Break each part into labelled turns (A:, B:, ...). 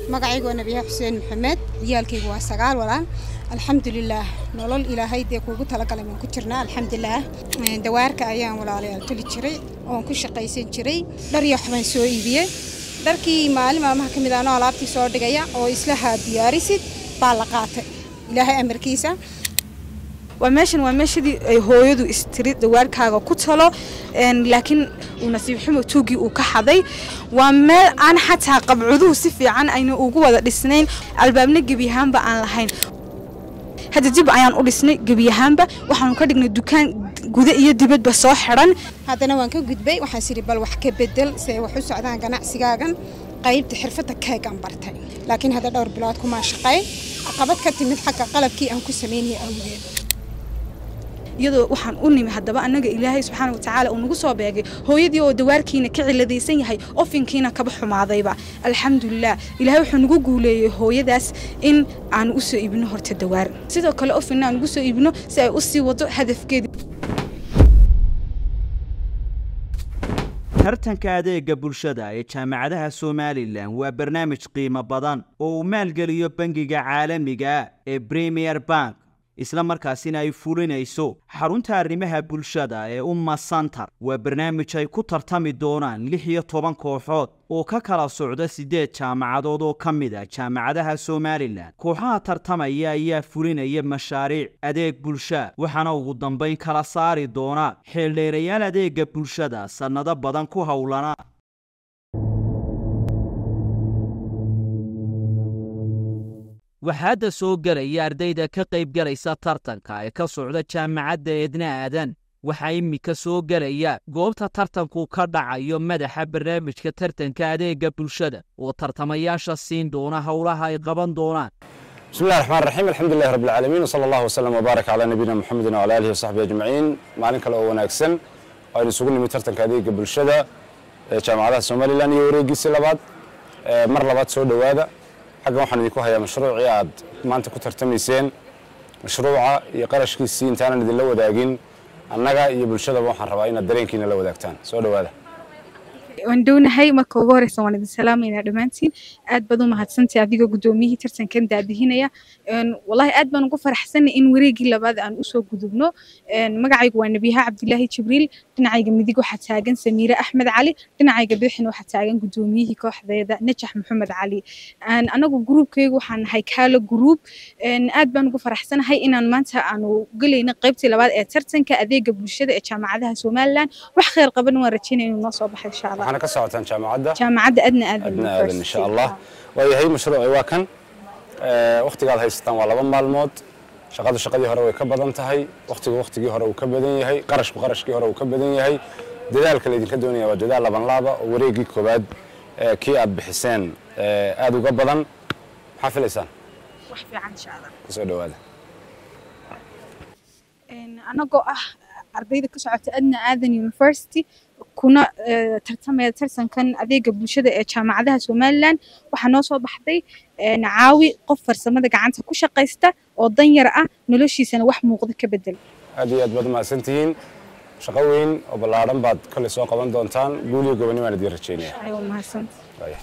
A: magacaygu waa nabiyaha xuseen maxamed ciyaalkaygu waa sagaal walaan alxamdulilaah nolol ilaahay dee kuugu talagalay waan ku jirnaa alxamdulilaah dawaarka ayaan walaalayaal tuli jiray oon ku shaqaysan jiray dhar iyo waxbaan soo iibiyey dharkii maalin maalmaha ka mid anoo alaabtii soo dhigaya oo islahaa diyaarisid baa la qaatay ilaahay amarkiisa
B: waa meeshan waa meeshadii ay hooyadu istiri dawaarkaaga ku talo laakiin uu nasiib xumo tuugii uu ka xaday waa meel aan xataa qabcuduhu si fiican ayna ugu wada dhisnayn albaabna gebiyahaanba aan lahayn hadda dib ayaan u dhisnay gebiyahaanba waxaanu ka dhignay dukaan guda iyo dibadba soo xidhan
A: haddana waan ka gudbay waxaan sidhi bal wax ka bedel si ay wax u socdaan ganacsigaagan qaybta xirfadda keegaan bartay laakiin hadda dhowr bilood kumaa shaqayn caqabad ka timid xagga qalabkii aan ku samaynaya awgeed
B: iyadoo waxaan u nimi haddaba annaga ilaahay subxaana watacaala uu nagu soo beegay hooyadii oo dawaarkiina ka ciladaysan yahay ofinkiina kaba xumaadayba alxamdulilah ilaahay wuxuu nagu guuleeyey hooyadaas in aan u soo iibino horta dawaar sidoo kale ofinna aan ugu soo iibino si ay u sii wado hadafkeedii
C: tartanka adeega bulshada ee jaamacadaha somalilan waa barnaamij qiimo badan oo uu maalgeliyo bangiga caalamiga ee premier bank isla markaasina ay fulinayso xarunta arrimaha bulshada ee umma santar waa barnaamij ay ku tartami doonaan lix iyo toban kooxood oo ka kala socda siddeed jaamacadood oo ka mid a jaamacadaha somalilan kooxaha tartamaya ayaa fulinaya mashaariic adeeg bulsha waxaana ugu dambayn kala saari doona xeeldheerayaal adeega bulshada sannado badan ku howlana waxaa hadda soo gelaya ardayda ka qayb galaysa tartanka ee ka socda jaamacadda eedna aadan waxaa iminka soo gelaya goobta tartanku ka dhacayo madaxa barnaamijka tartanka adeega bulshada oo tartamayaasha siin doona howlaha ay qaban doonaan
D: بسم الله الرحمن الرحيم الحمد لله رب العالمين وصلى الله وسلم وبارك على نبينا محمد وعلى اله وصحبه اجمعين maalin kale oo wanaagsan aynu isugu nimid tartanka adeega bulshada ee jaamacadaha somalilan iyo wareegiisii labaad mar labaad soo dhowaada xaggan waxaan idinku hayaa mashruucii aad maanta ku tartamayseen mashruuca iyo qarashkiisii intaanan idinla wadaagin annaga iyo bulshadaba waxaan rabaa inaad dareenkiina la wadaagtaan soo dhowaada
B: waan dhownahay marka ugu horeysa waan idin salaamaynaa dhammaantiin aad baad u mahadsantahay adigoo guddoomiyihii tartankan daadihinaya wallahi aad baan ugu faraxsanay in wareegii labaad aan usoo gudubno magacaygu waa nebiyaha cabdilaahi jibriil dhinacayga midig waxaa taagan samiire axmed cali dhinacayga bidixna waxaa taagan guddoomiyihii kooxdeeda najax maxamed cali anagu gruubkaygu waxaan nahay kaalo gruub aad baan ugu faraxsanahay inaan maanta aanu gelayno qaybtii labaad ee tartanka adeega bulshada ee jaamacadaha somalilan wax khayr qaban waan rajaynaya inuu noo soo baxo insha allah
D: waxaana ka socotaan jaamacadda
B: jaamacadda adna aadan
D: adna aadan insha allah waayahay mashruuci waa kan wakhtigaad haysataan waa laba maalmood shaqadu shaqadii hore way ka badan tahay wakhtigu wakhtigii hore uu ka badan yahay qarashku qarashkii hore uu ka badan yahay dadaalka laydinka doonaya waa dadaal laban laaba oo wareegii koowaad kii aad bixiseen aad uga badan maxaa filaysaan
B: wax fiican insha allah
D: kusoo dhowaada
B: anagoo ah ardayda ka socota adna aadan university kuna tartamaya tartankan adeega bulshada ee jaamacadaha somalilan waxaa noo soo baxday caawi qof farsamada gacanta ku shaqaysta oo danyar ah noloshiisana wax muuqda ka bedel
D: aad iyo aad baad mahadsan tihiin shaqo weyn oo ballaadhan baad kolley soo qaban doontaan guul iyo gobonni baan idiin rajaynaya
B: ayuu mahadsanta
D: Waaya.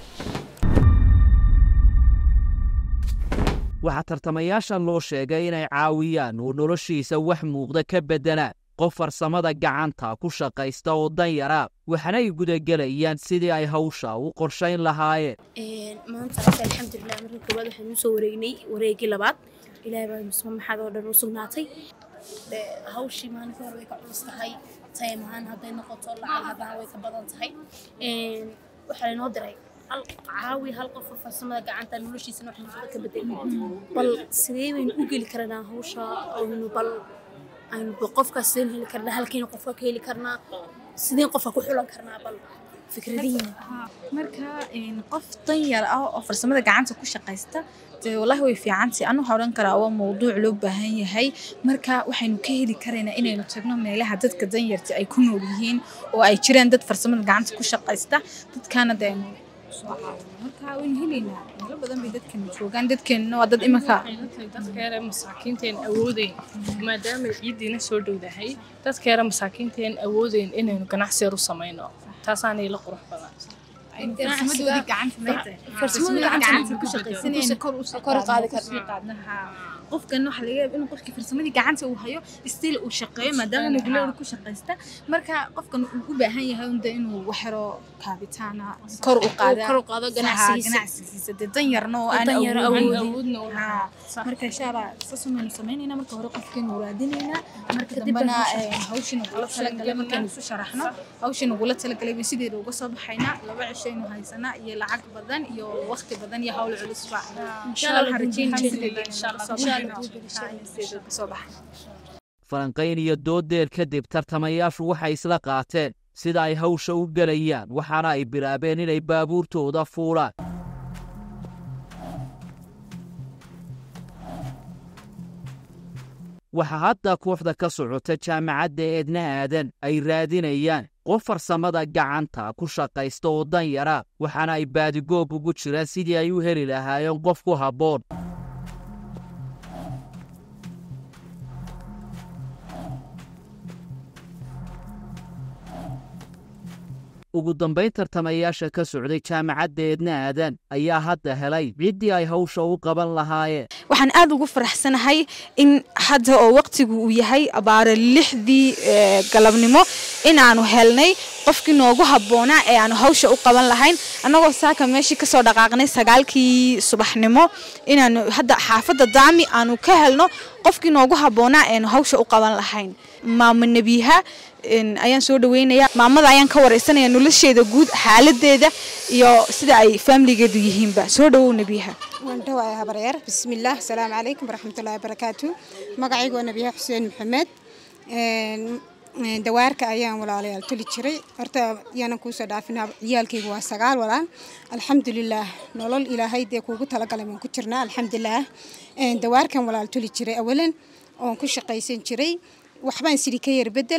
C: waxaa tartamayaashan loo sheegay inay caawiyaan oo noloshiisa wax muuqda ka beddelaan qof farsamada gacanta ku shaqaysta oo danyara waxaana ay gudagelayaan sidii ay hawsha u qorshayn lahaayeen
E: maanta rabta alxamdulilah markii koowaad waxaan usoo wareegnay wareegii labaad ilaahay baa musma maxaad oo dhan u sugnaatay de hawshii maalinka hore way ka culus tahay tayam ahaan hadday noqoto lacag haddana way ka badan tahay waxaa laynoo diray hal caawi hal qof oo farsamada gacanta noloshiisana wax muuqda ka bedel bal sidee baynu u geli karanaa hawsha aynu bal aynu qofkaas sideen heli karnaa halkiina qofka ka heli karnaa sideen qofka ku xulan karnaa bal fikradihiina
F: marka qof danyar ah oo farsamada gacanta ku shaqaysta dee wallahi way fiicantahay anu waxaa odhan karaa waa mowduuc loo baahan yahay marka waxaynu ka heli karaynaa inaynu tagno meelaha dadka danyarta ay ku nool yihiin oo ay jiraan dad farsamada gacanta ku shaqaysta dadkaana dee aynu soo caawino marka waynu helaynaa meelo badan bay dadkeenu joogaan dadkeenuna waa dad imanka
G: dadkeera masaakiinteen awoodeyn maadaama ciiddiina soo dhowdahay dadkeera masaakiinteen awoodeyn inaynu ganacsi yar u samayno taasaanay la qurux badan
F: farsamadooda gacanta mayta
E: farsamadooda gacanta
F: ku shaqaysanayeen kor u soo
E: kor u qaadi
F: qaadno, sii qaadno, haa. qofkan waxa laga yaaba inuu qofkii farsamadii gacanta uu hayo still uu shaqeeyo maadaama mobilada ku shaqaysta marka qofkan uu u baahan yahay unde inuu waxyaro kaabitaana kor u qaada
E: kor u qaado ganacsigiisa.
F: ganacsigiisa dee dan yarna oo aan
E: Dan yar
F: awoodin.
E: awoodin.
G: awoodna u
F: Haa.
G: Sax.
F: marka insha allah saas umaynu samaynayna marka hore qofkeenu raadinaynaa marka
E: Kadib
F: dambena
E: baan
F: eh, hawshin ugula talagalay markaynu isu sharaxno hawshin ugula talagalay bay sideeda uga soo baxaynaa laba cishaynu haysanaa iyo lacag badan iyo waqti badan iyo hawl culusba insha allah waxaan rajeynaa sideeda
G: Insha Allah.
F: kasoo baxayno Haa, sideeda kasoo baxay
C: falanqayn iyo doodeer kadib tartamayaashu waxay isla qaateen sida ay hawsha u gelayaan waxaana ay bilaabeen inay baabuurtooda fuulaan waxaa hadda kooxda ka socota jaamacadda eedna aadan ay raadinayaan qof farsamada gacanta ku shaqaysta oo dan yara waxaana ay baadigoob ugu jiraan sidii ay u heli lahaayeen qof ku habboon ugu dambayn tartamayaasha ka socday jaamacadda eedna aadan ayaa hadda helay ciddii ay hawsha u qaban lahaayeen
B: waxaan aad ugu faraxsanahay in hadda oo waqtigu uu yahay abaare lixdii eh, galabnimo inaanu helnay qofkii noogu habboonaa ee aanu hawsha u qaban lahayn annagoo saaka meeshii kasoo dhaqaaqnay sagaalkii subaxnimo inaanu hadda xaafadda daami aanu ka helno qofkii noogu habboonaa eanu hawsha u qaban lahayn maamo nebiha een, ayaan soo dhaweynayaa maamada ayaan ka wareysanaya nolosheeda guud xaaladeeda iyo sida ay faamiligeedu yihiinba soo dhawow nebiha
A: waan dhawaaya habaryaar bismillaah asalaamu calaykum waraxmatullaahi wabarakaatu magacaygu waa nabiya xuseen maxamed Een, een, dawaarka ayaan walaalayaal tuli jiray horta yaanan kuusoo dhaafin ciyaalkaygu waa sagaal walaal alxamdulilaah nolol ilaahay dee kuugu talagalay baan ku jirnaa alxamdulilaah Een, dawaarkan walaal tuli jiray awalan oon ku shaqaysan jiray waxbaan sidhi ka yar bedel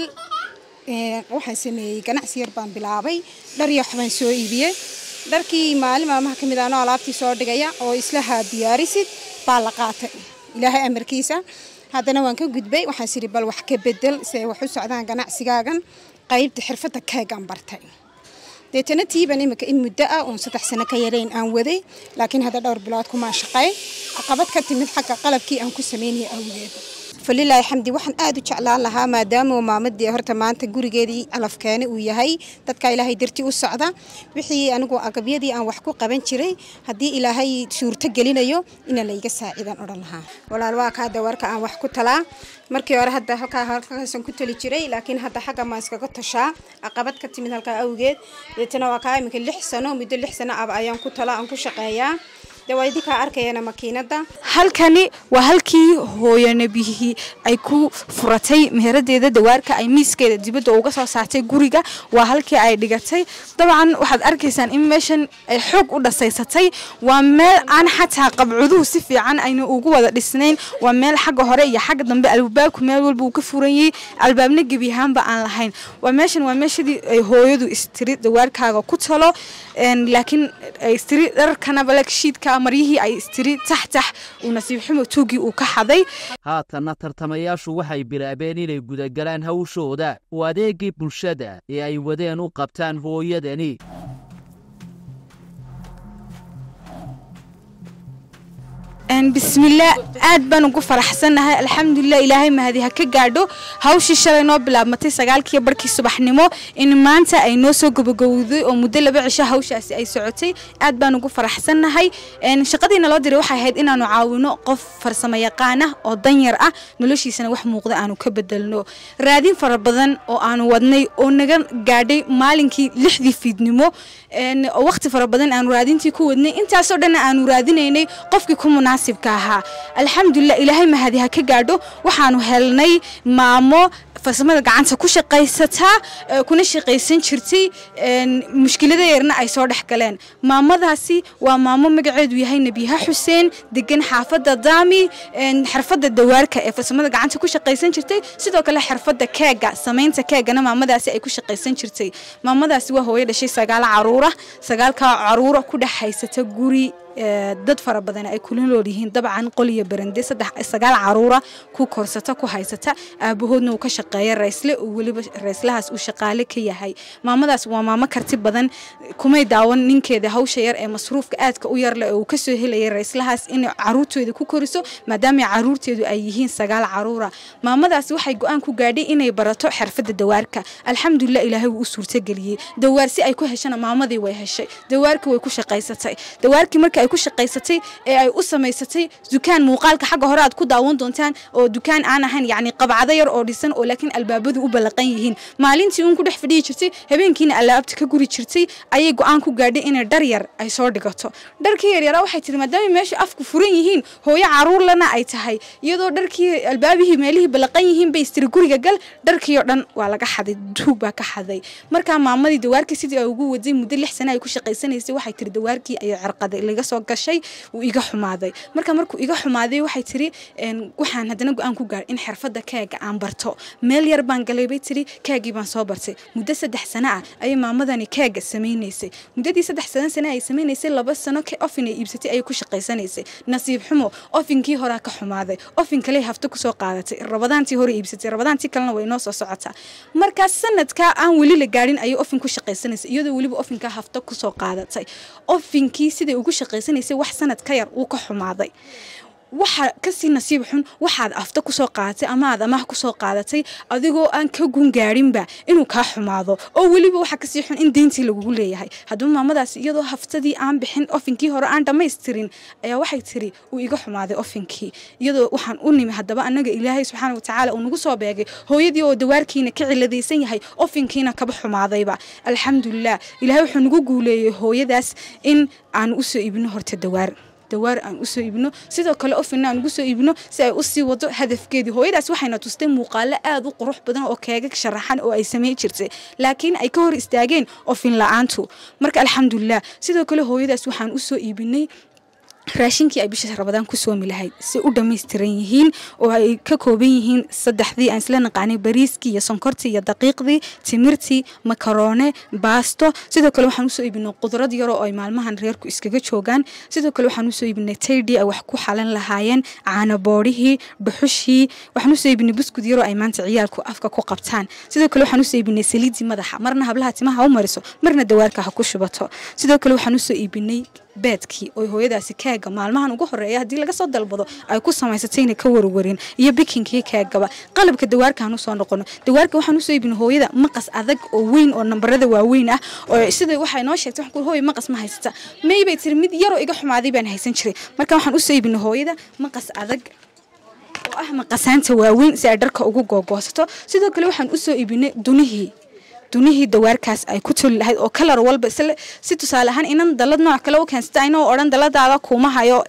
A: Een, waxaan sameeyey ganacsi yar baan bilaabay dhar iyo waxbaan soo iibiyey dharkii maalin maalmaha ka mid aanoo alaabtii soo dhigaya oo islaha diyaarisid baa la qaatay ilaahay amarkiisa haddana waan ka gudbay waxaan sidhi bal wax ka bedel si ay wax u socdaan ganacsigaagan qaybta xirfadda keegaan bartay deetana tiiban imika in muddo ah oon saddex sano ka yarayn aan waday laakiin hadda dhowr bilood kumaan shaqay caqabad ka timid xagga qalabkii aan ku sameynaya awgeed falilaahi xamdi waxaan aad u jeclaan lahaa maadaama uu maamadii horta maanta gurigeedii calafkeene uu yahay dadka ilaahay dartii u socda wixii anigu agabyadii aan wax ku qaban jiray haddii ilaahay suurto gelinayo ina layga saaciidaan odhan lahaa walaal waa kaa dawarka aan wax ku talaa markii hore hadda halkaa halkaasan ku tali jiray laakiin hadda xagga maan iskaga tashaa caqabad ka timid halkaa awgeed deetana waa kaa iminka lix sano muddo lix sano aba ayaan ku talaa aan ku shaqeeyaa dee waa idinkaa arkayana makiinada
B: halkani waa halkii hooyo nebihii ay ku furatay meheradeeda dawaarka ay miiskeeda dibadda uga soo saartay guriga waa halkii ay dhigatay dabcan waxaad arkaysaan in meeshan ay xoog u dhasaysatay waa meel aan xataa qabcuduhu si fiican ayna ugu wada dhisnayn waa meel xagga hore iyo xagga dambe albaabku meel walba uu ka furanyay albaabna gebi ahaanba aan lahayn waa meeshan waa meeshadii ay hooyadu istiri dawaarkaaga ku talo een, laakiin ay istiri dharkana balagshiidka maryihii ay istiri taxtax uu nasiib xumo tuugii uu ka xaday
C: haatanna tartamayaashu waxay bilaabeen inay gudagalaan hawshooda oo adeegii bulshada ee ay wadeen u qabtaan hooyadani
B: Een, bismillaah aad baan ugu faraxsanahay alxamdulilah ilaahay mahadi ha ka gaadho hawshii shalay noo bilaabmatay sagaalkii barkii subaxnimo in maanta ay noo soo gabagowday oo muddo laba cisho hawshaasi ay socotay aad baan ugu faraxsanahay Een, shaqadiina loo diray waxay ahayd inaanu caawino qof farsamo yaqaan ah oo danyar ah noloshiisana wax muuqda aanu ka bedelno raadin fara badan oo aanu wadnay oo naga gaadhay maalinkii lixdii fiidnimo Een, oo waqti fara badan aanu raadintii ku wadnay intaasoo dhan aanu raadinaynay qofkii ku munaasibka ahaa alxamdulilah ilaahay mahadi ha ka gaadho waxaanu helnay maamo farsamada gacanta ku shaqaysataa ee kuna shaqaysan jirtay een, mushkilada yarna ay soo dhex galeen maamadaasi waa maamo magaceedu yahay nebiha xuseen degan xaafadda daami een, xirfadda dawaarka ee farsamada gacanta ku shaqaysan jirtay sidoo kale xirfadda keega samaynta keegana maamadaasi ay ku shaqaysan jirtay maamadaasi waa hooyo dhashay sagaal caruura sagaalkaa caruura ku dhex haysata guri
H: ee, dad fara badan ay kula nool yihiin dabcan qol iyo barande saddex sagaal caruura ku korsata ku haysata aabahoodna uu ka shaqeeya raysle uu weliba rayslahaas uu shaqaale ka yahay maamadaas waa maamo karti badan kumay daawan ninkeeda hawsha yar ee masruufka aadka u yarle oo uu kasoo helaya rayslahaas inay caruurtooda ku koriso maadaama caruurteedu ay yihiin sagaal caruura maamadaas waxay go-aan ku gaadhay inay barato xirfadda dawaarka alxamdulilah ilaahay wuu u suurtageliyey dawaar si ay ku heshana maamadii way heshay dawaarkii way ku shaqaysatay dawaarkii markii ay ku shaqaysatay ee ay u samaysatay dukaan muuqaalka xagga hore aad ku daawan doontaan oo dukaan aan ahayn yacni qabcado yar oo dhisan oo laakiin albaabadu u ballaqan yihiin maalintii uun ku dhex fadhiyi jirtay habeenkiina alaabta ka guri jirtay ayay go-aan ku gaadhay inay dhar yar ay soo dhigato dharkii yaryaraa waxay tiri maadaama meesha afku furan yihiin hooyo caruurlana ay tahay iyadoo dharkii albaabihii meelihii ballaqan yihiin bay istiri guriga gal dharkii oo dhan waa laga xaday duug baa ka xaday markaa maamadii dawaarkii sidii ay ugu waday muddo lix sano ay ku shaqaysanaysay waxay tiri dawaarkii ayay cirqaday laga soo gashay wuu iga xumaaday marka markuu iga xumaaday waxay tiri een, waxaan haddana go-aan ku gaar in xirfadda keega aan barto meel yar baan galay bay tiri keegii baan soo bartay muddo saddex sano ah ayay maamadani keega samaynaysay muddadii saddex sano sano ay samaynaysay laba sano ke ofin ay iibsatay ayay ku shaqaysanaysay nasiib xumo ofinkii horaa ka xumaaday ofin kale hafto kusoo qaadatay rabadaantii hore iibsatay rabadaantii kalena way noo soo socotaa markaas sanadkaa aan weli la gaadhin ayay ofin ku shaqaysanaysay iyadoo weliba ofinkaa hafto kusoo qaadatay ofinkii siday ugu shaqaysanaysay wax sanad ka yar uu ka xumaaday waxa kasii nasiib xun waxaad afta kusoo qaadatay ama aad amaah kusoo qaadatay adigoo aan ka gun gaadhinba inuu kaa xumaado oo weliba waxa kasii xun in deyntii lagugu leeyahay haddaba maamadaas iyadoo haftadii aan bixin ofinkii hore aan dhammaystirin ayaa waxay tiri uu iga xumaaday ofinkii iyadoo waxaan u nimi haddaba anaga ilaahay subxaana watacaala uu nagu soo beegay hooyadii oo dawaarkiina ka ciladaysan yahay ofinkiina kaba xumaadayba alxamdulilah ilaahay wuxuu nagu guuleeyey hooyadaas in aan usoo iibino horta dawaar dawaar aan usoo iibino sidoo kale ofina aan ugu soo iibino si ay usii wado hadafkeedii hooyadaas waxayna tustay muuqaalo aad u qurux badan oo keega sharaxan oo ay samayn jirtay laakiin ay ka hor istaageen ofin la-aantu marka alxamdulilah sidoo kale hooyadaas waxaan usoo iibinay raashinkii ay bisha rabadaan ku soomi lahayd si u dhammaystiran yihiin oo ay ka kooban yihiin saddexdii aan isla naqaanay bariiskii iyo sonkortii iyo daqiiqdii timirtii makaroone baasto sidoo kale waxaan usoo iibinay qudrad yaroo ay maalmahan reerku iskaga joogaan sidoo kale waxaan usoo iibinay taydii ay wax ku xalan lahaayeen caanaboodhihii dhuxushii waxaan usoo iibinay buskud yaroo ay maanta ciyaalku afka ku qabtaan sidoo kale waxaan usoo iibinay saliidii madaxa marna hablaha timaha u mariso marna dawaarka ha ku shubato sidoo kale waxaan usoo iibinay beedkii oo hooyadaasi keega maalmahan ugu horeeya haddii laga soo dalbado ay ku samaysatayna ka warwarin iyo bikinkii keegaba qalabka dawaarkaan usoo noqono dawaarka waxaan usoo iibin hooyada maqas adag oo weyn oo nambarada waaweyn ah oo sida waxay noo sheegtay waxaan ku hooyo maqas ma haysata may bay tiri mid yaroo iga xumaaday baan haysan jiray marka waxaan usoo iibin hooyada maqas adag oo ah maqasaanta waaweyn si ay dharka ugu googoosato sidoo kale waxaan usoo iibinay dunihii dunihii dawaarkaas ay ku toli lahayd oo kalar walba isla si tusaale ahaan inan dalad nooc kale u keensata inoo odhan daladaada kuuma hayo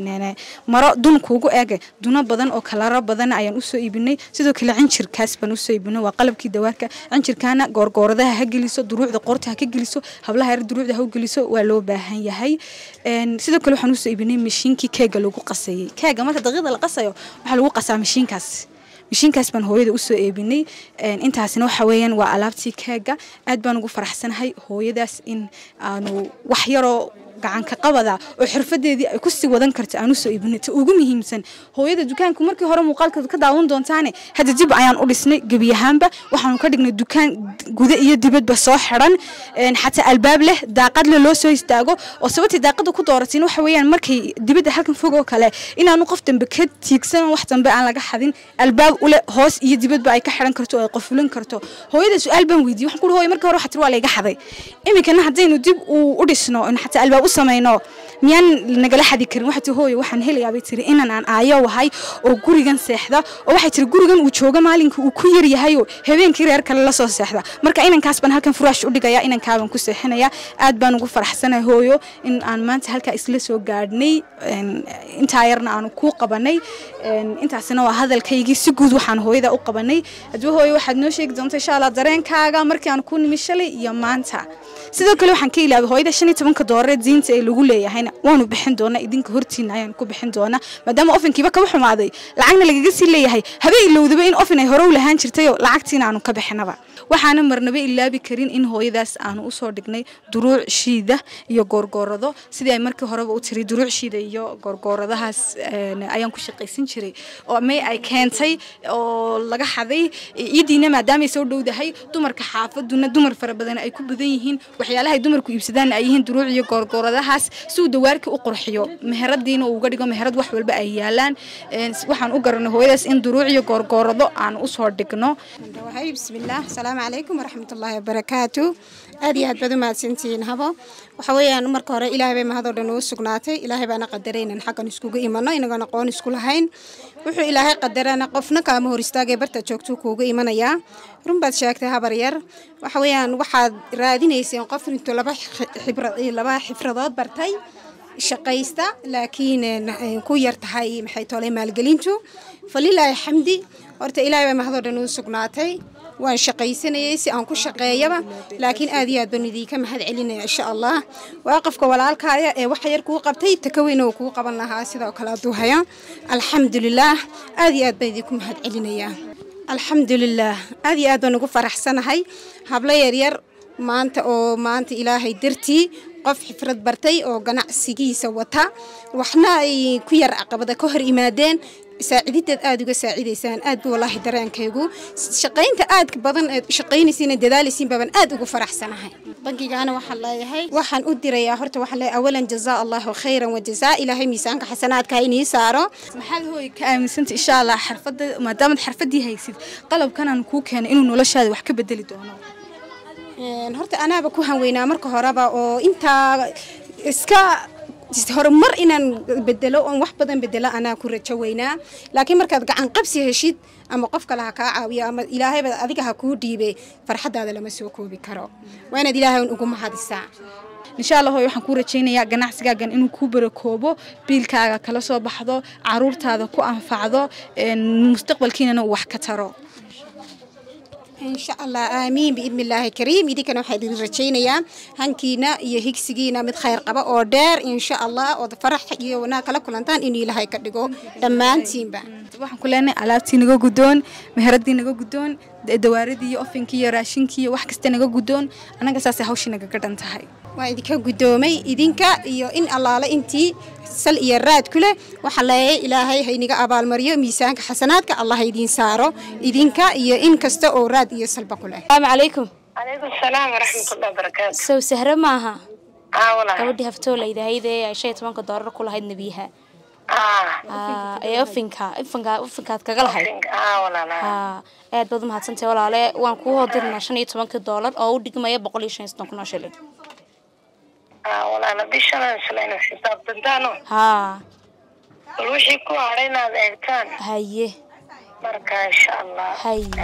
H: maro dun kuugu eege duno badan oo kalaro badan ayaan usoo iibinay sidoo kale cinjirkaas baan usoo iibinay waa qalabkii dawaarka cinjirkaana goorgooradaha ha geliso duruucda qorta ha ka geliso hablaha yar duruucda ha u geliso waa loo baahan yahay sidoo kale waxaan usoo iibinay mashiinkii keega lagu qasayay keega marka daqiiqda la qasayo waxaa lagu qasaa mashiinkaas mashiinkaas baan hooyada usoo eebinay intaasina waxa weeyaan waa alaabtii keega aad baan ugu faraxsanahay hooyadaas in aanu wax yaroo gacanka qabada oo xirfadeedii ay kusii wadan karta aan usoo iibinay ta ugu muhiimsan hooyada dukaanku markii hore muuqaalka ka daawan doontaane hadda dib ayaan u dhisnay gebi ahaanba waxaanu ka dhignay dukaan guda iyo dibadba soo xiran xataa albaab leh daaqadle loo soo istaago oo sababtii daaqada ku dooratiin waxa weeyaan markay dibadda halkan fog oo kale inaanu qof dambe ka tiigsan wax dambe aan laga xadin albaab ule hoos iyo dibadba ay ka xiran karto oo ay qofulan karto hooyada su-aal baan weydiiyey waxaan ku hooyo markii hore waxaa tiri waa layga xaday iminkana haddaynu dib u dhisno xataa albaab samayno miyaan nagala xadi karin waxay tii hooyo waxaan helayaa bay tiri inan aan aayo wahay oo gurigan seexda oo waxay tiri gurigan uu jooga maalinka uu ku yar yahay oo habeenkii reer kale la soo seexda marka inankaas baan halkan furaash u dhigaya inankaaban ku seexinaya aad baan ugu faraxsanahay hooyo in aan maanta halkaa isla soo gaadhnay intaa yarna aanu kuu qabanay intaasina waa hadalkaygii si guud waxaan hooyada u qabanay hadba hooyo waxaad noo sheegi doonta insha allah dareenkaaga markii aan ku nimi shalay iyo maanta sidoo kale waxaan ka ilaabay hooyada shan iyo tobanka doolaree diinta ee lagu leeyahayna lacagtiina waanu bixin doonaa idinka hortiina ayaan ku bixin doonaa maadaama ofinkiiba kaba xumaaday lacagna lagaga sii leeyahay habeen ilowdaba in ofin ay hore u lahaan jirtayoo lacagtiina aanu ka bixinaba waxaana marnaba ilaabi karin in hooyadaas aanu usoo dhignay duruuc shiida iyo goorgoorado sidii ay markii horeba u tiri duruuc shiida iyo goorgooradahaas ayaan ku shaqaysan jiray oo may ay keentay oo laga xaday ciidiina maadaama ay soo dhowdahay dumarka xaafaduna dumar fara badan ay ku badan yihiin waxyaalaha ay dumarku iibsadaan ay yihiin duruuc iyo goorgooradahaas si uu dawaarkii u qurxiyo meheradiina uu uga dhigo meherad wax walba ay yaalaan waxaan u garanay hooyadaas in duruuc iyo goorgoorado aan usoo dhigno
A: bismillaah asalaamu calaykum waraxmatullaahi wabarakaatu aad iyo aad baad u mahadsantihiin habo waxa weeyaan marka hore ilaahay bay mahadoo dhan ugu sugnaatay ilaahay baana qadaray inaan xaggan iskugu imano inagoon aqoon isku lahayn wuxuu ilaahay qadarana qofna kaama hor istaagay barta joogtuu kuugu imanayaa run baad sheegtay habar yar waxa weeyaan waxaad raadinayseen qof intuu laba laba xifradood bartay shaqaysta laakiin ku yar tahay maxay tolay maalgelintu falilaahi xamdi horta ilaahay baa mahadoo dhan ugu sugnaatay waan shaqaysanayay si aan ku shaqeeyaba laakiin aad iyo aad baan idinka mahad celinaya insha allah waa qofka walaalkaaya ee waxa yar kuu qabtay takaweyna uu kuu qaban lahaa sidoo kale hadduu haya alxamdulilaah aad iyo aad baan idinku mahad celinayaa alxamdulilaah aad iyo aad baan ugu faraxsanahay hablo yaryar maanta oo maanta ilaahay dartii qof xifrad bartay oo ganacsigiisa wata waxna ay ku yar caqabada ka hor imaadeen saacidideed aada uga saacidaysaan aad buu wallaahi dareenkaygu shaqaynta aadka badan eed shaqaynaysiina dadaalaysiin baaban aad ugu faraxsanahay bankigaana waxaan leeyahay waxaan u dirayaa horta waxaan leeyahay awalan jazaa allahu khayran wa jazaa ilaahay miisaanka xasanaadka ha inii saaro
H: maxaad hooy ka aaminsanta insha allah xirfada maadaamaad xirfadii haysid qalabkan aan kuu keenay inuu noloshaada wax ka bedeli doono
A: horta anaaba ku hanweynaa marka horeba oo intaa iska horumar inaan bedelo oon wax badan bedelo anaa ku rajo weynaa laakiin markaad gacan qabsi heshid ama qof kale ha kaa caawiyo ama ilaahayba adiga ha kuu dhiibe farxadaada lama soo koobi karo waa inaad ilaahay ugu mahadisaa
H: insha allah hooy waxaan kuu rajaynayaa ganacsigaagan inuu kuu barakoobo biilkaaga kala soo baxdo caruurtaada ku anfacdo mustaqbalkiinana uu wax ka taro
A: insha allah aamiin biidni illaahi kariim idinkana waxaa idin rajaynayaa hankiina iyo higsigiina mid khayr qaba oo dheer insha allah ood farax iyo wanaag kala kulantaan inuu ilaahay ka dhigo dhammaantiinba
H: waxaan ku leenahay alaabtii naga guddoon meheradii naga guddoon dawaaradii iyo ofinkii iyo raashinkii iyo wax kasta naga guddoon annaga saasay hawshii naga gadhan tahay
A: waa idinka guddoomay idinka iyo in allaale intii sal iyo raad ku leh waxaa leeyahay ilaahay hayniga abaalmariyo miisaanka xasanaadka allah idiin saaro idinka iyo in kasta oo raad iyo salba ku leh
I: asalaamu calaykum
J: calaykum salaam waraxmatullahi wabarakaatu
I: sow sahre maaha
J: aa walaal
I: gabadhii haftoolaydahayd ee ay shan iyo tobanka doolar ku lahayd nebiyaha
J: aa
I: ee ofinka ofinka ofinkaad kaga lahayd
J: aa walaal aa
I: haa aad baad umahadsantahay walaale waan kuu hodirnaa shan iyo tobankii doolar oo u dhigmaya boqol iyo shan iyo soddon kun oo shilin
J: aa walaal bishadan isla inaad xisaabtantaano
I: haa
J: bal wixii ku hadhay inaad eegtaan
I: haye
J: marka insha allah
I: haye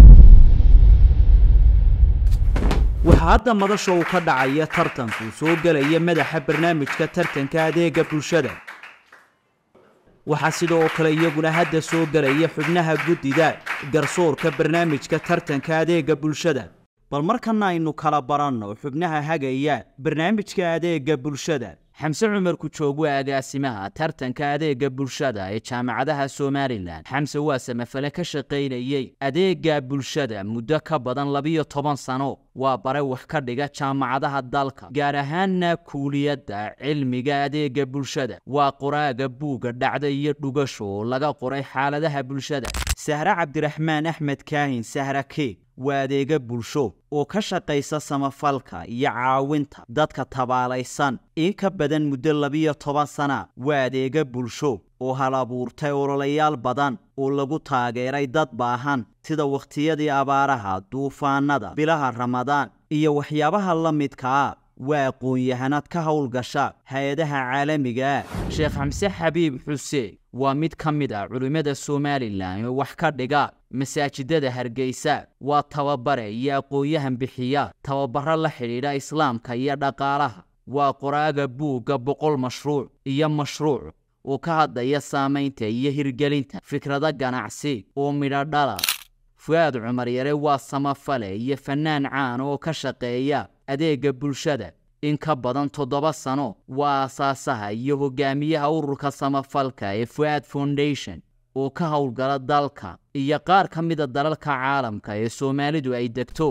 C: waxaa hadda madasha uu ka dhacaya tartanku soo gelaya madaxa barnaamijka tartanka adeega bulshada waxaa sidoo kale iyaguna hadda soo gelaya xubnaha guddida garsoorka barnaamijka tartanka adeega bulshada bal markana aynu kala baranno xubnaha hagaya barnaamijka adeega bulshada xamse cumar kujoog waa agaasimaha tartanka adeega bulshada ee jaamacadaha somalilan xamse waa samafale ka shaqaynayey adeega bulshada muddo ka badan labiyo toban sano waa bare wax ka dhiga jaamacadaha dalka gaar ahaanna kuuliyadda cilmiga adeega bulshada waa qoraaga buugga dhacda iyo dhugasho oo laga qoray xaaladaha bulshada sahre cabdiraxmaan axmed kaahin sahra keeg waa adeega bulsho oo ka shaqaysa samafalka iyo caawinta dadka tabaalaysan in ka badan muddo labiyo toban sana waa adeega bulsho oo hal abuurtay ololayaal badan oo lagu taageeray dad baahan sida wakhtiyadii abaaraha duufaanada bilaha ramadaan iyo waxyaabaha la midkaa waa aqoon-yahanad ka howlgasha hay-adaha caalamiga ah sheekh xamse xabiib xuseen waa mid ka mid ah culimmada somalilan oo wax ka dhiga masaajidada hargeysa waa tababare iyo aqoon-yahan bixiya tababaro la xidhiidha islaamka iyo dhaqaalaha waa qoraaga buugga boqol mashruuc iyo mashruuc oo ka hadlaya saamaynta iyo hirgelinta fikrado ganacsi oo midho dhala fu-aad cumar yare waa samafale iyo fannaan caan oo ka shaqeeya adeega bulshada in ka badan toddoba sano waa aasaasaha iyo hogaamiyaha ururka samafalka ee fuaad foundation oo ka howlgala dalka iyo qaar ka mida dalalka caalamka ee soomaalidu ay degto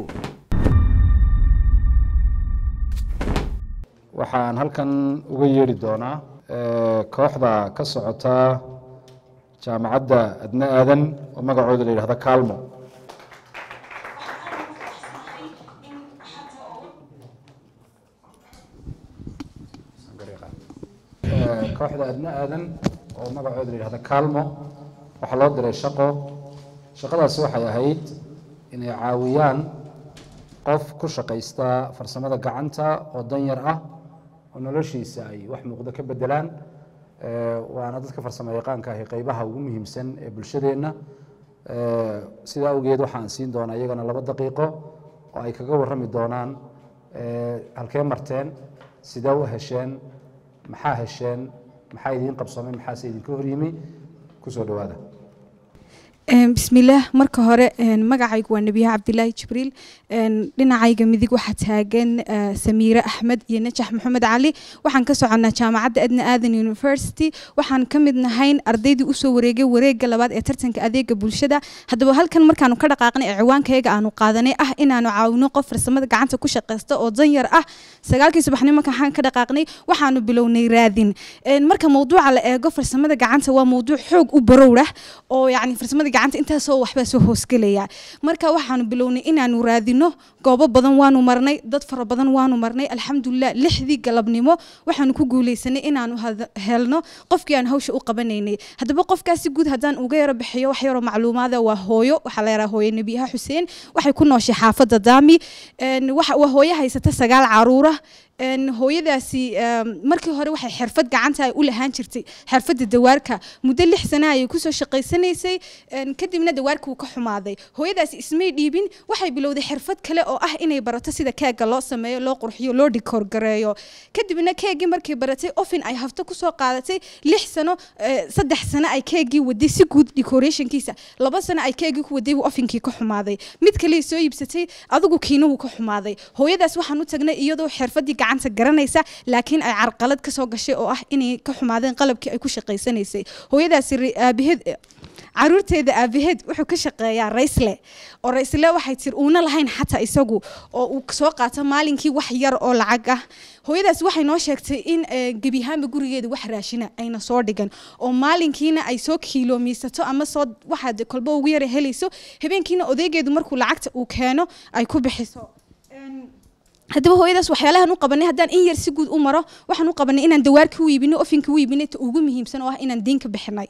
K: waxaan halkan uga yeedhi doonaa kooxda ka socota jaamacadda adna aadan oo magacooda la yidhahdo kaalmo kooxda adna aadan oo magacooda la yidhahdo kaalmo waxaa loo diray shaqo shaqadaasi waxay ahayd inay caawiyaan qof ku shaqaysta farsamada gacanta oo danyar ah oo noloshiisa ay wax muuqdo ka bedelaan waana dadka farsamo yaqaanka ahi qeybaha ugu muhiimsan ee bulshadeenna sidaa awgeed waxaan siin doonaa iyagana laba daqiiqo oo ay kaga warrami doonaan halkee marteen sidee u hesheen maxaa hesheen maxaa idiin qabsoomay maxaase idinka horyimi kusoo dhawaada
H: bismillaah marka hore magacaygu waa nebiyaha cabdilaahi jibriil dhinacayga midig waxaa taagan samiire axmed iyo najax maxamed cali waxaan ka soconnaa jaamacadda adna aadan university waxaan ka mid nahayn ardaydii usoo wareegay wareegga labaad ee tartanka adeega bulshada haddaba halkan markaanu ka dhaqaaqnay ee ciwaankayaga aanu qaadanay ah inaanu caawino qof farsamada gacanta ku shaqaysta oo danyar ah sagaalkii subaxnimo markaan ka dhaqaaqnay waxaanu bilownay raadin marka mawduuca la eego farsamada gacanta waa mawduuc xoog u barowrah oo yacni farsamada gacanta intaasoo waxbaa soo hoosgelaya marka waxaanu bilownay inaanu raadino goobo badan waanu marnay dad fara badan waanu marnay alxamdulilah lixdii galabnimo waxaanu ku guuleysanay inaanu helno qofkii aan hawsha u qabanaynay haddaba qofkaasi guud haddaan uga yaro bixiyo wax yaroo macluumaada waa hooyo waxaa la yaraa hooye nebiyaha xuseen waxay ku nooshay xaafadda daami waa hooyo haysata sagaal caruura hooyadaasi markii hore waxay xirfad gacanta ay u lahaan jirtay xirfadda dawaarka muddo lix sana ayay kusoo shaqaysanaysay kadibna dawaarka wuu ka xumaaday hooyadaasi ismay dhiibin waxay bilowday xirfad kale oo ah inay barato sida keega loo sameeyo loo qurxiyo loo dhikoorgareeyo kadibna keegii markay baratay ofin ay hafto kusoo qaadatay lix sano saddex sano ay keegii waday si guud decorationkiisa laba sano ay keegii ku waday ofinkii ka xumaaday mid kale soo iibsatay adigu kiinuhu ka xumaaday hooyadaas waxaan u tagnay iyadoo xirfadii gacanta garanaysa laakiin ay carqalad ka soo gashay oo ah inay ka xumaadeen qalabkii ay ku shaqaysanaysay hooyadaasi aabaheed caruurteeda aabaheed wuxuu ka shaqeeyaa raysle oo raysle waxay tiri uuna lahayn xataa isagu oo uu soo qaato maalinkii wax yar oo lacag ah hooyadaas waxay noo sheegtay in gebiyahaanba gurigeeda wax raashina ayna soo dhigan oo maalinkiina ay soo kiiloomiisato ama soo waxaad kolba ugu yara helayso habeenkiina odaygeedu markuu lacagta uu keeno ay ku bixiso haddaba hooyadaas waxyaalahan u qabanay haddaan in yar si guud u maro waxaan u qabanay inaan dawaarka u iibino ofinka u iibinay ta ugu muhiimsan oo ah inaan diin ka bixinay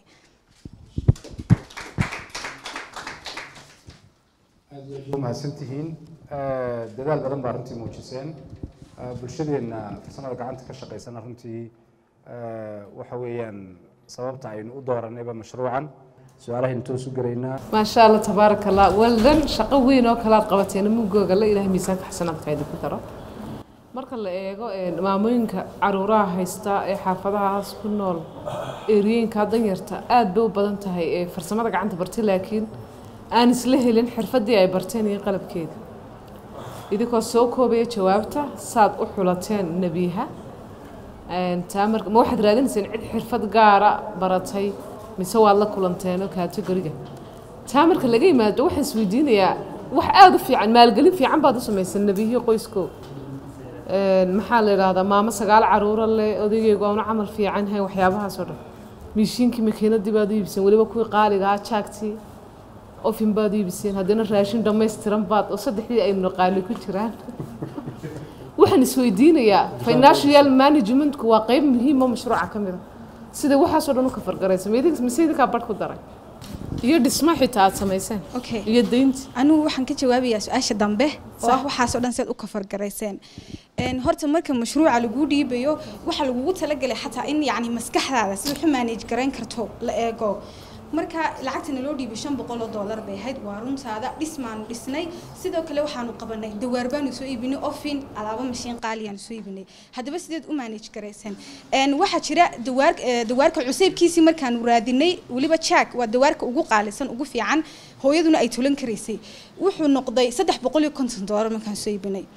K: aad iyo aad u mahadsantihiin dadaal badan baa runtii muujiseen bulshadeenna farsamada gacanta ka shaqaysana runtii waxa weeyaan sababta aynu u dooranayba mashruucan su-aalahaynu toos u gelaynaa
L: maasha allah tabaaraka allah waldan shaqo weyn oo kalaad qabateen mugooga la ilaah miisaanka xasanaadka idinku daro marka la eego maamooyinka caruuraha haysta ee xaafadahaas ku nool eriyooyinka danyarta aad bay u badan tahay ee farsamada gacanta bartay laakiin aan isla helin xirfadii ay barteen iyo qalabkeeda idinkoo soo koobaya jawaabta saad u xulateen nebiyaha taa marka ma waxaad raadinayseen cid xirfad gaara baratay mise waad la kulanteenoo kategoriga taa marka laga yimaado waxaan isweydiinayaa wax aada u fiican maalgelin fiican baad u samaysan nebiyihi qoyskoo maxaa la yidhaahdaa maamo sagaal caruuro leh odaygeygu aanu camal fiican hayn waxyaabahaasoo dhan miishiinkii makiinadii baad u iibiseen weliba kuwii qaaliga ah jaagtii ofin baad u iibiseen haddana raashin dhammaystiran baad oo saddexdii aynu naqaani ku jiraan waxaan isweydiinayaa financial managementku waa qeyb muhiim oo mashruuca ka mid a sida waxaasoo dhan u kafargaraysa mise idinkaa badh ku daray iyo dhismo xitaa aad samayseen iyo daynti
H: anigu waxaan ka jawaabayaa su-aasha dambe oo ah waxaasoo dhan siad u kafargarayseen horta marka mashruuca laguu dhiibayo waxaa lagugu talagelay xataa in yacni maskaxdaada sida waxu manage garayn karto la eego marka lacagtana loo dhiibay shan boqol oo doolar bay ahayd waa runtaada dhismaanu dhisnay sidoo kale waxaanu qabanay dawaar baanu soo iibinay ofin alaabo mashiin qaaliyaanu soo iibinay haddaba sideed u manage garaysan waxaa jira dawaar dawaarka cuseybkiisii markaanu raadinay weliba jack waa dawaarka ugu qaalisan ugu fiican hooyaduna ay tulan karaysay wuxuu noqday saddex boqol iyo konton doolar markaan soo iibinay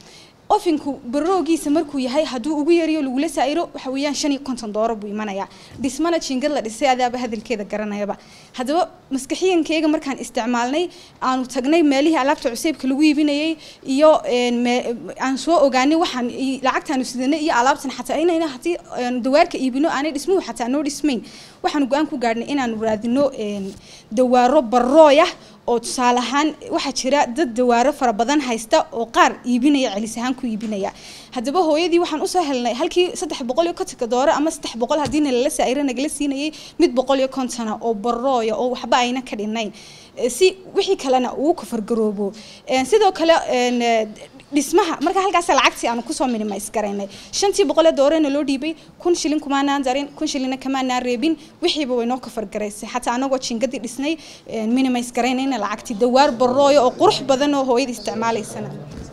H: ofinku baroogiisa markuu yahay hadduu ugu yariyo lagula saa'iro waxa weeyaan shan iyo konton dooro buu imanayaa dhismana jiingad la dhisay adaaba hadalkeeda garanayaba haddaba maskaxiyankeyga markaan isticmaalnay aanu tagnay meelihii alaabta cuseybka lagu iibinayay iyo een, me- aan soo ogaanay waxaan i- lacagtaanu sidanay iyo alaabtan xataa inayna haddii een, dawaarka iibino aanay dhismuhu xataa noo dhismayn waxaanu go-aan ku gaadhnay inaanu raadino een, dawaaro barooyah oo tusaale ahaan waxaa jira dad dawaaro fara badan haysta oo qaar iibinaya celis ahaan ku iibinaya haddaba hooyadii waxaan usoo helnay halkii saddex boqol iyo kontonka dooro ama saddex boqol haddiina lala saa'iro nagala siinayay mid boqol iyo kontona oo barooya oo waxba ayna ka dhinayn Eh, si wixii kalena uu kafargaroobo Eh, sidoo kale een, eh, dhismaha marka halkaas lacagtii aanu kusoo minimise garaynay shantii boqol ee doorena loo dhiibay kun shilin kumaanaan darin kun shilina kamaanaan reebin wixiiba way noo kafargaraysay xataa anagoo jingadii dhisnay een, minimise garaynayna lacagtii dawaar barooya oo qurux badan oo hooyada isticmaalaysana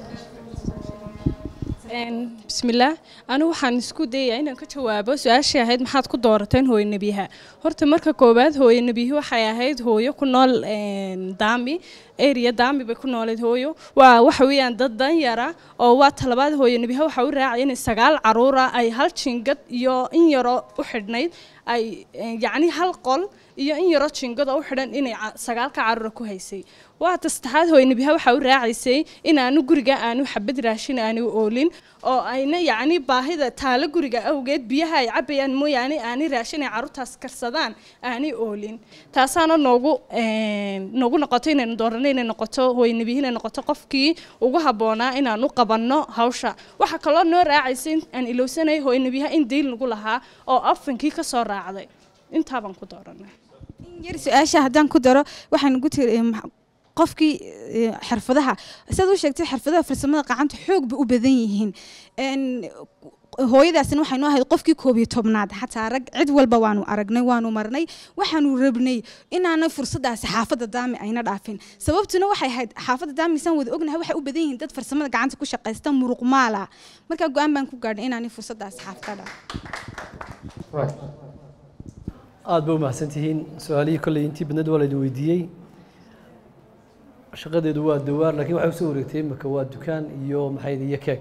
G: bismillaah anigu waxaan isku dayayaa inaan ka jawaabo su-aashii ahayd maxaad ku doorateen hooyo nebiyaha horta marka koowaad hooyo nebiyahi waxay ahayd hooyo ku nool een, daami area daami bay ku nooleed hooyo waa waxa weeyaan dad danyara oo waa talabaad hooyo nebiyaha waxa u raacay inay sagaal caruura ay hal jingad iyo in yaroo u xidhnayd ay een, yacni hal qol iyo in yaroo jingad oo u xidhan inay ca- sagaalka caruura ku haysay waa ta saddexaad hooyo nebiyaha waxa u raacaysay inaanu guriga aanu xabad raashin aanu oolin oo ayna yacni baahida taalo guriga awgeed biyaha ay cabayaan mooyaane aanay raashin ay carruurtaas karsadaan aanay oolin taasaana noogu een, noogu noqoto inaynu doorano inay noqoto hooyo nebiyaha inay noqoto qofkii ugu habboonaa inaanu qabanno hawsha waxaa kaloo noo raacaysay in aan ilowsanay hooyo nebiyaha in diil nagu lahaa oo afankii ka soo raacday intaabaan ku dooranay
H: yar su-aasha haddaan ku daro waxaan ugu tiri eh, max- qofkii eh, xirfadaha sidaad u sheegtay xirfadaha farsamada gacanta xoog bay u badan yihiin Een, hooyadaasina waxay noo ahayd qofkii koob iyo tobnaad xataa rag cid walba waanu aragnay waanu marnay waxaanu rabnay inaanay fursadaasi xaafadda daami ayna dhaafin sababtuna waxay ahayd xaafadda daami isaan wada ognahay waxay u badan yihiin dad farsamada gacanta ku shaqaysta muruq maala markaa go-aan baan ku gaadhnay inaanay fursadaasi xaafadda dhaafin
M: aad ba u mahadsantihiin su-aalihii kolley intii badneed waa laydin weydiiyey shaqadeedu waa dawaar laakiin waxay usoo wareegtay imika waa dukaan iyo maxay iyo keeg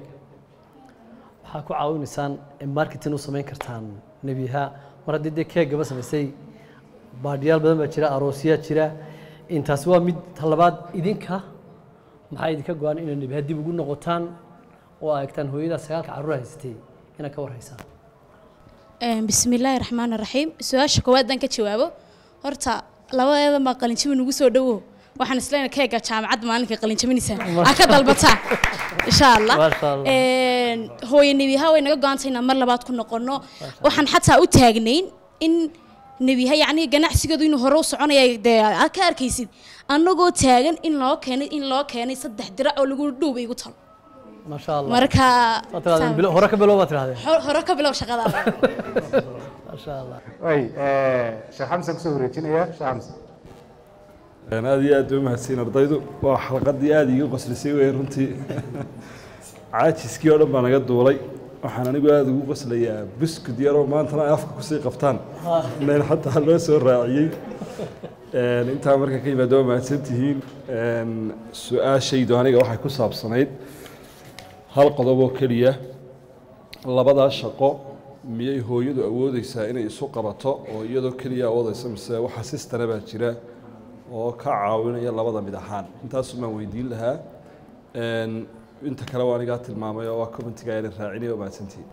M: waxaa ku caawinaysaan in marketing u samayn kartaan nebiyaha mar haddii dee keeg gaba samaysay baadhiyaal badan baa jira aroosyaa jira intaasi waa mid talabaad idinka maxaa idinka go-an inay nebiyaha dib ugu noqotaan oo aa eegtaan hooyada sagaalka carruur haysatay inaad ka warhaysaan
E: Een, bismillaahi raxmaani raxiim su-aasha koowaad aan ka jawaabo horta labadeeda ma qalinjabin ugu soo dhowo waxaan isleenahay keega jaamacadda maalinka qalinjabinaysaa aa ka dalbataa insha allah
N: Masha Allah.
E: Een, hooyo nebiyaha way naga go-antay inaan mar labaad ku noqono waxaan xataa u taagnayn in nebiyaha yacni ganacsigoodu inuu hore u soconaya dee aad ka arkaysid annagoo taagan in loo keenay in loo keenay saddex dirac oo lagu dhuuba igu talo
M: maasha allah
E: marka
M: Waad tirahdeen bilo- hore ka bilow baad tirahdeen
E: Hor- hore ka bilow shaqadaada
M: maasha allah
K: way sheekh xamsan kusoo wareejinaya sheekh xamsan
O: Een, aad iyo aad bay u mahadsan ardaydu waa xalqadii aad iiga qoslisay wey runtii caajiskii oo dhan baa naga duulay waxaan anigu aad ugu qoslayaa buskud yaroo maantana ay afka kusii qabtaan meel xataa loo soo raaciyey Een, intaa marka ka yimaado waa mahadsan tihiin Een, su-aashaydu aniga waxay ku saabsanayd hal qodob oo keliya labadaa shaqo miyay hooyadu awoodeysaa inay isu qabato oo iyadoo keliya awoodeysa mise waxa sistana baa jira oo ka caawinaya labada mid ahaan intaasu baan weydiin lahaa Een, inta kale waa anigaa tilmaamay oo waa commentiga ayaan raacinay oo mahadsantihiin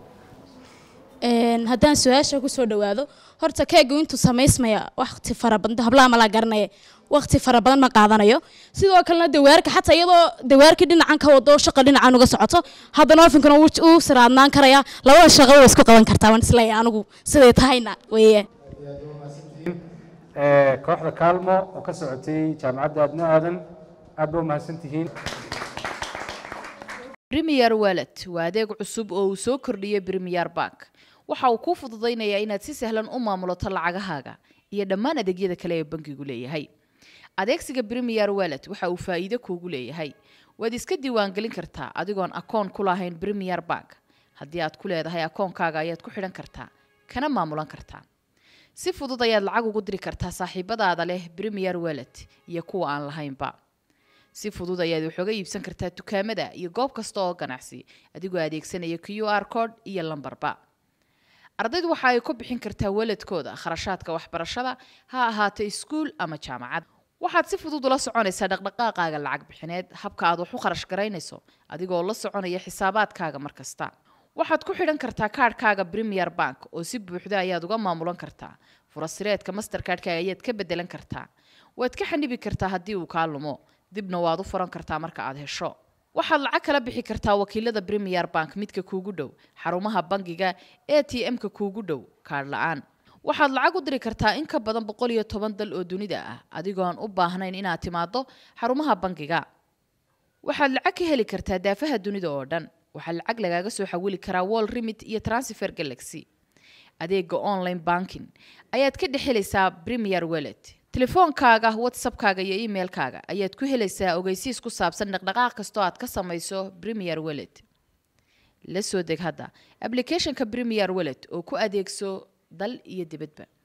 E: Een, haddaan su-aasha kusoo dhawaado horta keegu intuu samaysmaya waqti fara badan hablaha malaa garanaya waqti fara badan ma qaadanayo sidoo kalena dawaarka xataa iyadoo dawaarkii dhinacan ka wado shaqa dhinacan uga socoto haddana ofinkana wuu uu siraadnaan karaya labada shaqo way isku qaban kartaa waan isleeyahay anigu siday tahayna weeye
K: Eh, kooxda kaalmo oo ka socotay jaamacadda adna aadan aad ba u mahadsan tihiin
P: Premier Wallet waa adeeg cusub oo uu soo kordhiyey Premier Bank. Waxa uu kuu fududaynayaa inaad si sahlan u maamulato lacagahaaga iyo dhammaan adeegyada kale ee bankigu leeyahay. Adeegsiga Premier Wallet waxa uu faa'iido kuugu leeyahay. Waad iska diiwaangelin kartaa adigoon akoon ku lahayn Premier Bank. Haddii aad ku leedahay akoonkaaga ayaad ku xidhan kartaa, kana maamulan kartaa. Si fudud ayaad lacag ugu diri kartaa saaxiibadaada leh Premier Wallet iyo kuwa aan lahaynba. si fudud ayaad waxooga iibsan kartaa dukaamada iyo goob kasta oo ganacsi adigoo adeegsanaya q r code iyo lambarba ardaydu waxa ay ku bixin kartaa waladkooda kharashaadka waxbarashada ha ahaato iskuul ama jaamacad waxaad si fudud ula soconaysaa dhaqdhaqaaqaaga lacag bixineed habka aad wax u kharash garaynayso adigoo la soconaya xisaabaadkaaga mar kasta waxaad ku xidhan kartaa kaadhkaaga premier bank oo si buuxda ayaad uga maamulan kartaa furasireedka mastercardkaaga ayaad ka bedelan kartaa waad ka xanibi kartaa haddii uu kaa lumo dibna waad u furan kartaa marka aad hesho waxaad lacag kala bixi kartaa wakiilada premier bank midka kuugu dhow xarumaha bangiga a t m-ka kuugu dhow kaadh la-aan waxaad lacag u diri kartaa in ka badan boqol iyo toban dal oo dunida ah adigoon u baahnayn inaad timaado xarumaha bangiga waxaad lacag ka heli kartaa daafaha dunida oo dhan waxaa lacag lagaaga soo xawili karaa wall remit iyo transfer galaxy adeega online banking ayaad ka dhex helaysaa premier wellet telefoonkaaga whatsappkaaga iyo emailkaaga ayaad ku helaysaa ogeysiis ku saabsan dhaqdhaqaaq kastoo aad ka samayso premier wellet la soo deg hadda applicationka premier wellet oo ku adeegso dal iyo dibadba